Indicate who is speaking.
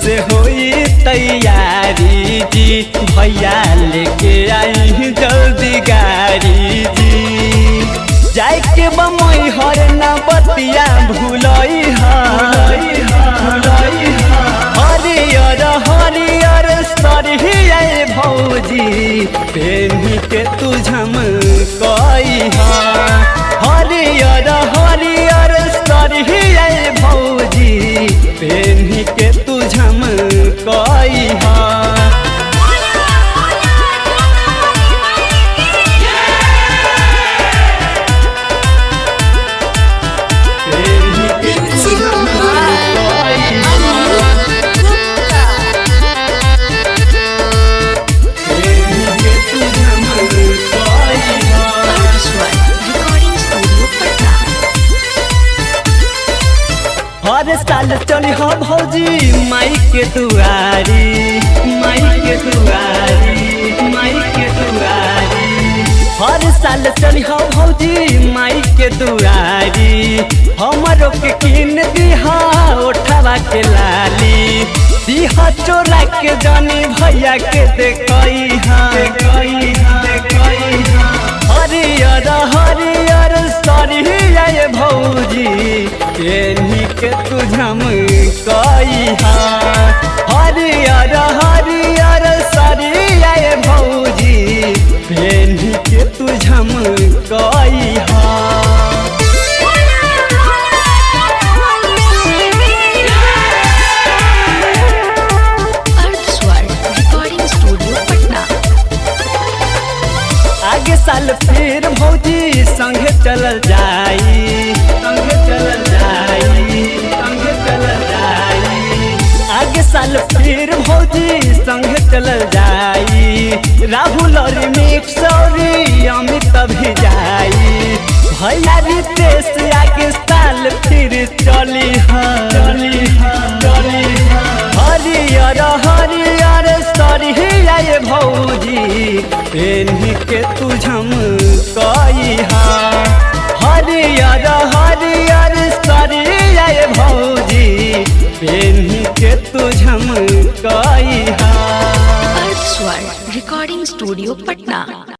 Speaker 1: से होई तैयारी जी भैया लेके आई जल्दी गाड़ी जी जाए के बमई हर ना बतिया भूलई हरियर हरियर सरिया भौजी पेनी के तू झम कई हरियर हरियर सरिया भौजी पेनी के तू झम कई
Speaker 2: Recording Studio Patna.
Speaker 1: हर साल चली हो भौजी माई के दुआरी माई के दुआरी माई के दुआरी हर साल चली हो भौजी माई के दुआरी हमरो के किन दिहा ओठवा के लाली दिहा चोरा के जानी भैया के देखई हाँ देखई हाँ देखई हाँ हरियर हरियर सरिया भौजी केनी के तुझम कई हरियर हरियर सरिया भौजी केनी के तुझम कई
Speaker 2: Earthswar Recording Studio Patna.
Speaker 1: आगे साल फिर भौजी संगे चलल जाई संगे चलल जाई संगे चलल जाई आगे साल फिर भौजी संगे चलल जाई राहुल और मिक्स और अमित भी जाई भैया रितेश आगे साल फिर चली हाँ चली हाँ चली हाँ हरियर हरियर सरिया भौजी पेन्ही के तुझम कई हरियर हरियर सरिया भौजी पेन्ही के तुझम कई
Speaker 2: Earthswar Recording Studio Patna.